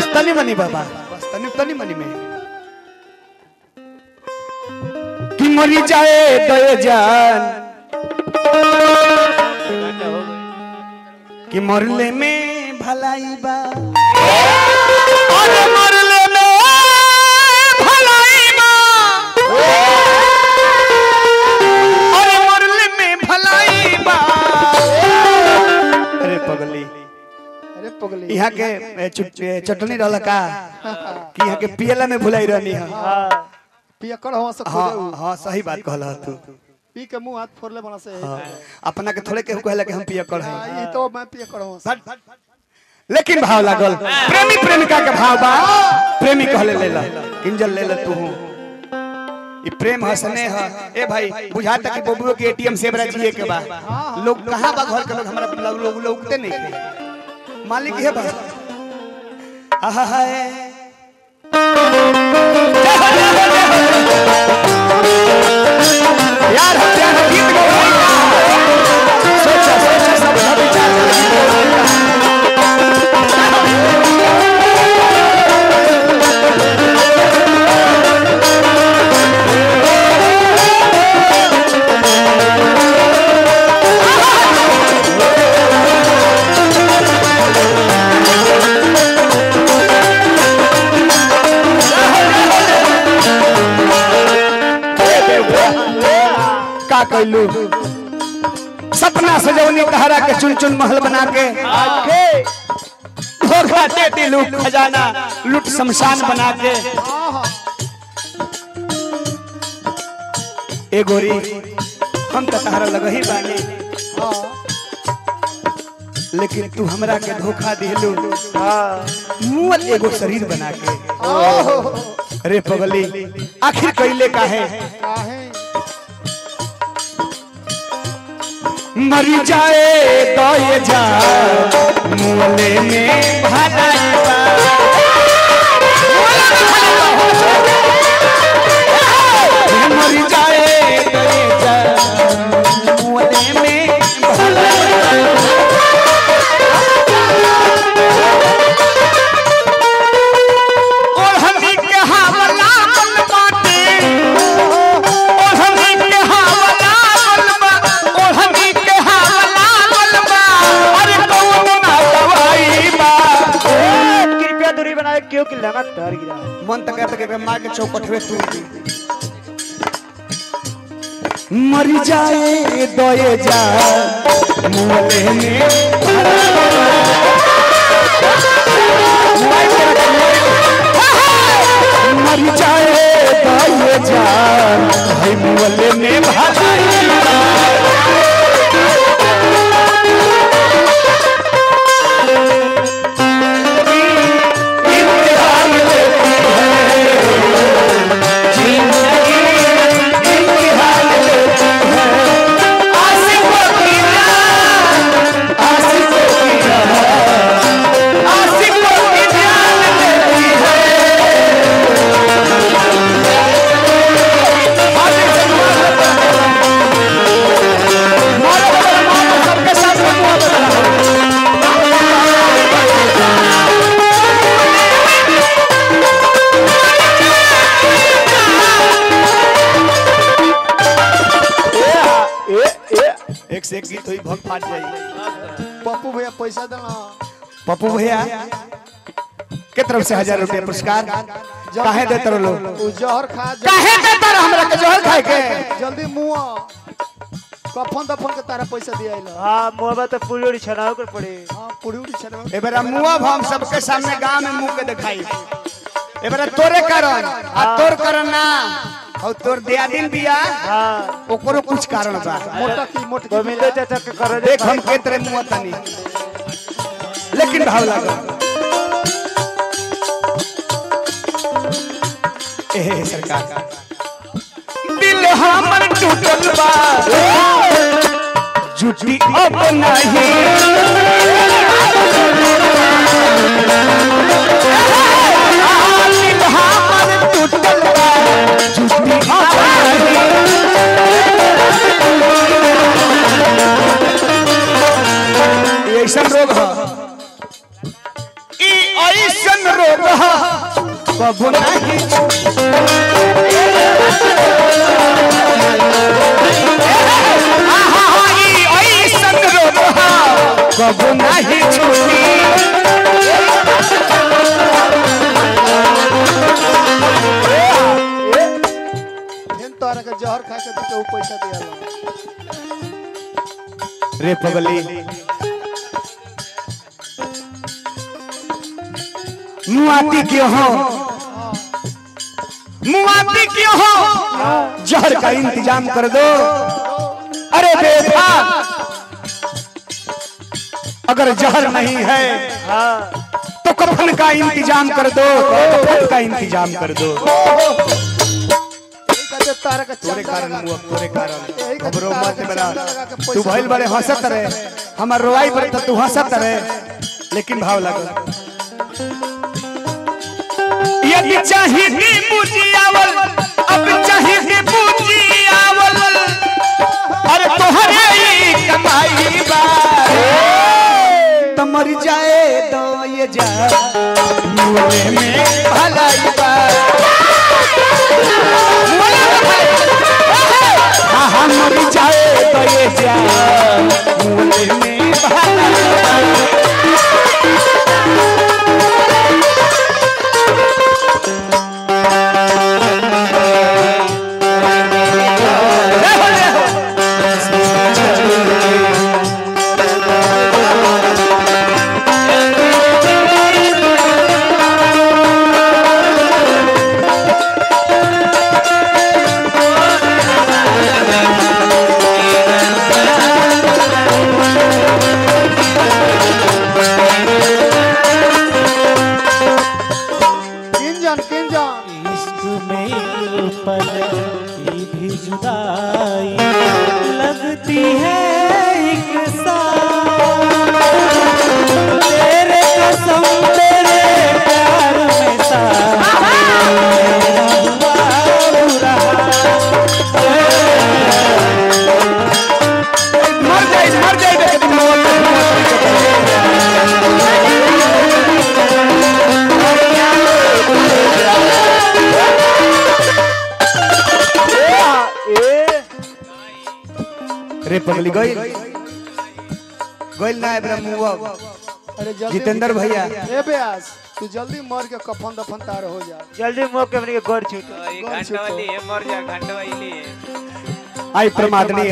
बस तनी मनी बाबा बस तनी तनी मनी में कि मरी जाए दया जान कि मरले में भलाई बा अरे मरले में भलाई बा अरे मरले में भलाई बा अरे पगली अरे पगली यहाँ के ए, चुट- ए, चटनी रहल का कि यहाँ के पियला में भुलाई रहनी है पियकर हवा से हाँ खोदे हाँ सही बात कहला तू पी के मुंह हाथ फोड़ले बना से हाँ, अपना के थोड़े केहू कहला कि हम पियकर हैं हाँ, ई तो मैं पियकर हवा से लेकिन भाव लागल प्रेमी प्रेमिका के भाव बा प्रेमी कहले ले ला किंजल ले ला तू ई प्रेम हसने ह ए भाई बुझाता कि बबुओ के एटीएम से बरा जिए के बा लोग कहां बा घर के लोग हमरा लोग लोग लोगते नहीं थे मालिक है बा आहा हाय यार हम जान गीत गवाई सोचा सोचा सब सब विचार कर गीत गवाई का कैलू सपना सजौनी तहरा के चुन चुन महल बना के धोखा दे दिलू खजाना लूट शमशान बना के ए गोरी हम तो तहरा लग ही बानी लेकिन तू हमरा के धोखा दिलू मुअल एगो शरीर बना के अरे पगली आखिर कैले का है काहे मर जाए तो ये जा मुले में भलाई बा मर जाए तो ये जा मुले में भलाई बा। ओढ़नी के हवला बन बाटे ओढ़नी के हवला बन बा ओढ़नी के हवला बन बा अरे कौन ना दवाई बा कृपया दूरी बनाए क्यों कि लगातार गिरा मन तक तक के मार के चौकटवे तू मर जाए दोए जा मुले में मर जाए दोए जा भाई मुले में भलाई इम्तिहान लेती है जिंदगी इम्तिहान लेती है आशिकों की जान आशिकों की जान आशिकों की जान लेती है मारो मारो मारो सबके साथ मोहब्बत रहा एक से एक गीत हुई भग फाट जाई पप्पू भैया पैसा देना पप्पू भैया के तरफ से हजार रुपया पुरस्कार काहे देते रहो लोग उ जहर खा जा काहे देते रहो हमरा के जोहर खाए के जल्दी मुंह कफन दफन के तारा पैसा दिया इला हाँ मोहब्बा तो पूरी उड़ी छनाओ कर पड़े हां पूरी उड़ी छनवा ए बेरा मुआ हम सबके सामने गांव में मुंह के दिखाई ए बेरा तोरे कारण आ तोर कारण ना और तोर दियादिन बिया हाँ ओकरो कुछ कारण बा मोटा की मोटी गोविंदो चाचा के कर देख हम के तरह मुआ तनी लेकिन भाव लागल ए सरकार दिल हमर टूटल बा जुटी अब नहीं दिल हमर टूटल बा जुटी अब नहीं ये ऐसा रोग है ई ऐसन रोग ह, कबो नहीं आहा, ई ऐसन रोग ह, कबो नहीं छूटी फेन तोरा के जहर खा के तू पैसा दिया रे पगली मुआती क्यों हो मुआती क्यों हो जहर का इंतजाम कर दो अरे बेटा अगर जहर नहीं है तो कफन का इंतजाम कर दो कफन का इंतजाम कर दो कहते तारा के तोरे चंदा कारण लगा मुआ तोरे कारण यही खातिर खबरों तारा मत के बड़ा चंदा लगा के पैसा तू भइल बड़े हंसत रहे हमार रोवाई पर तो तू हंसत रहे लेकिन भाव लगल यदि चाहिए बुझियावल अब चाहिए बुझियावल अरे तोहरे ही कमाई बा तो मर जाए तो ये जा मुए में भलाई बा हाँ हाँ मर जाए तो ये जा मुए में भलाई बा किंजन किंजन इश्क में एक पल की भी जुदाई लगती है एक साथ तेरे कसम तेरे प्यार में साथ मेरा हुआ बुरा मर जाए मर जाए देख तुम मौत ए रे पगली गई गइल ना ब्रह्मुआ अरे जल्दी जितेंद्र भैया ए बेयास तू जल्दी मर के कफन दफन तार हो जा जल्दी मुंह के अपने के घर छूट ये घंटा वाली है मर जा घंटा वाली है आई प्रमादनीय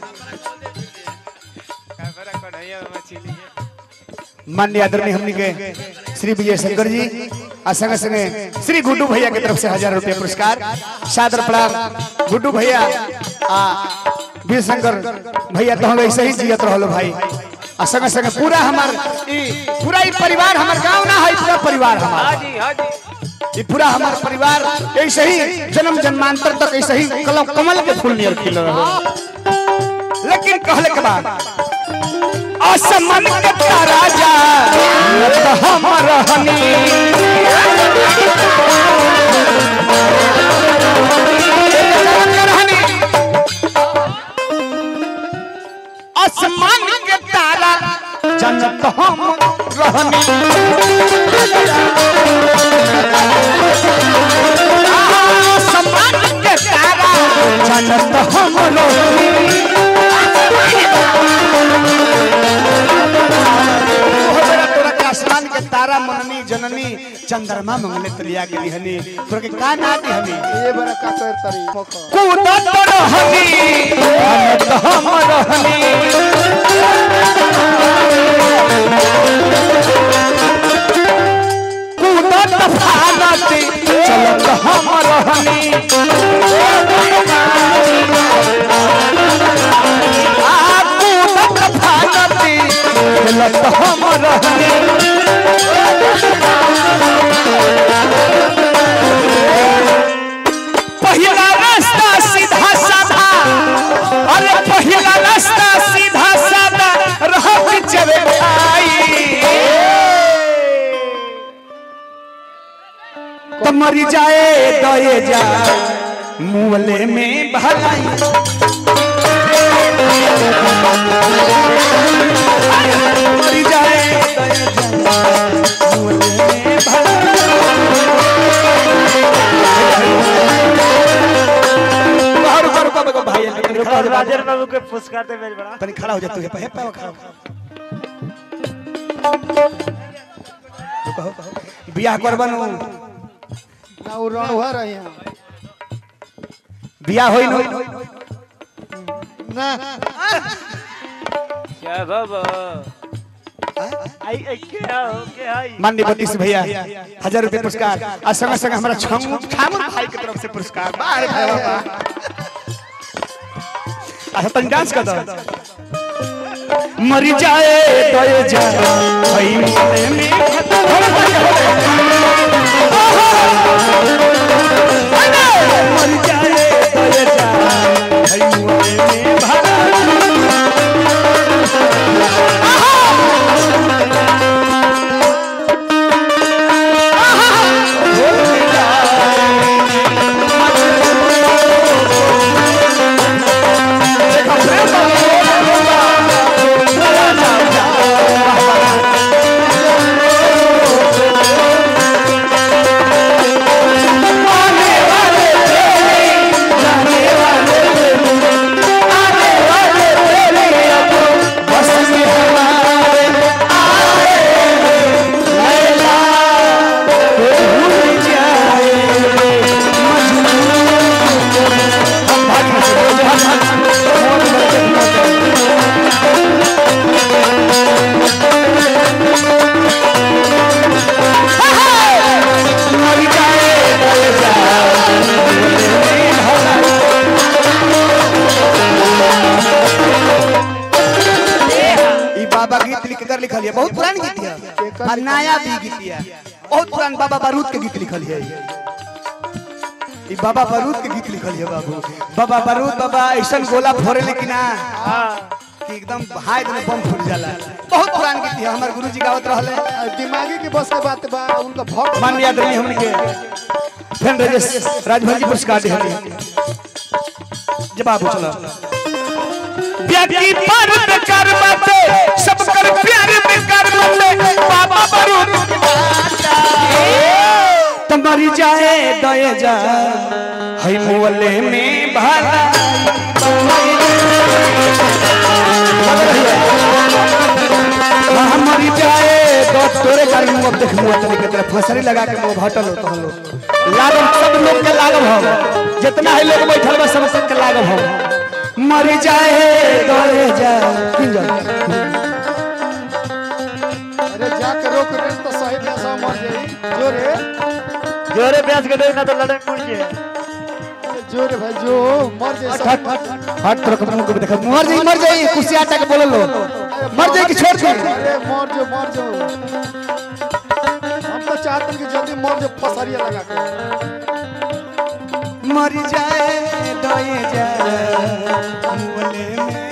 कैमरा कढ़ैया में मछली है मान्य आदरणीय हमनी के श्री विजय शंकर जी आ संगे संगे श्री गुड्डू भैया के तरफ से हजार रुपया पुरस्कार सादर प्रणाम गुड्डू भैया आ वीर शंकर भैया तो हम ऐसे ही जियत रहलो भाई आ संगे संगे पूरा हमार ई पूरा ई परिवार हमार गांव ना है पूरा परिवार हमार हाँ जी हाँ जी ये पूरा हमार परिवार ऐसे ही जन्म जन्मांतर तक ऐसे ही कलम कमल के फूल नियर खिल रहा लेकिन कहले के बाद असमन के तारा जा तो हम रहनी आसमान के तारा जनत हम रहनी आसमान के तारा जनत हम रहनी तोहरा तोरा के आसमान के तारा मननी जननी चंद्रमा मंगले तलिया के लिहनी तोरा के का ना दिहनी ये बड़ा का कर तरी मोख कूदत रहनी हनत हम रहनी कूदत फानत चलत हम रहनी आ कूदत फानत चलत हम रहनी पहिला रास्ता सीधा साधा अरे पहिला रास्ता सीधा साधा रहत चले भाई तो मरी जाए दए जा मुहले में भलाई मरी जाए दए जा मुहले में राजन बाबू के पुरस्कार दे मेरी बड़ा तनी खड़ा हो जा तू हे पे पे खड़ा हो। रुको, हो, हो। बियाह करबन ना वो रणुआ रही हैं बियाह होई नो ना क्या बाबा आई आई के आओ के आई माननीय बत्तीस भैया हजार रुपए पुरस्कार आ संग संग हमारा छंगू छामुन भाई के तरफ से पुरस्कार बाहर भाई बाबा अच्छा तन डांस कर दो मर जाए तो ये जा भाई मोले में मर जाए तो ये जा भाई मोले में भरा ई बाबा गीत लिख कर लिखल है बहुत पुरान गीत है और नया भी गीत है बहुत पुरान बाबा बारूद के गीत लिखल है ई बाबा बारूद के गीत लिखल है बाबू बाबा बारूद बाबा ऐसन गोला फोड़े लेकिन ना कि एकदम हाथ में बम फूट जाला बहुत पुरान गीत है हमारे गुरुजी गावत रहले आ, दिमागी के बस के बात बा उनका भक्त माननीय आदरणीय हमने के फैन राजेश राजभर जी पुरस्कार दिहली जवाब चलो व्यक्ति पर कर्म पे सब कर प्यार में कर्म पे बाबा बरूद तुम्हारी जाए दए जा हई मोले में भाला हमारी जाए तो तोरे गाड़ी में अब देख मुआ तनी के तरफ फसरी लगा के मुंह हटल हो तो लोग लागम सब लोग के लागम हो जितना है लोग बैठल बा सब सब के लागम हो मर जाए दए जा किन जा अरे जाके रोक रे तो सही में सब मर जाई जो रे जोरे प्यास के दे ना तो लड़न मुड़ जे अरे जो रे भाई जो मर जाई हट सब हट हट तोरे के मुंह को देख मर जाई मर जाई कुर्सी आटा के बोल लो मर जाई कि छोड़ के अरे मर जो मर जो हम तो चाहते हैं कि जल्दी मर जो फसरिया लगा के मर जाए दए जा मुले में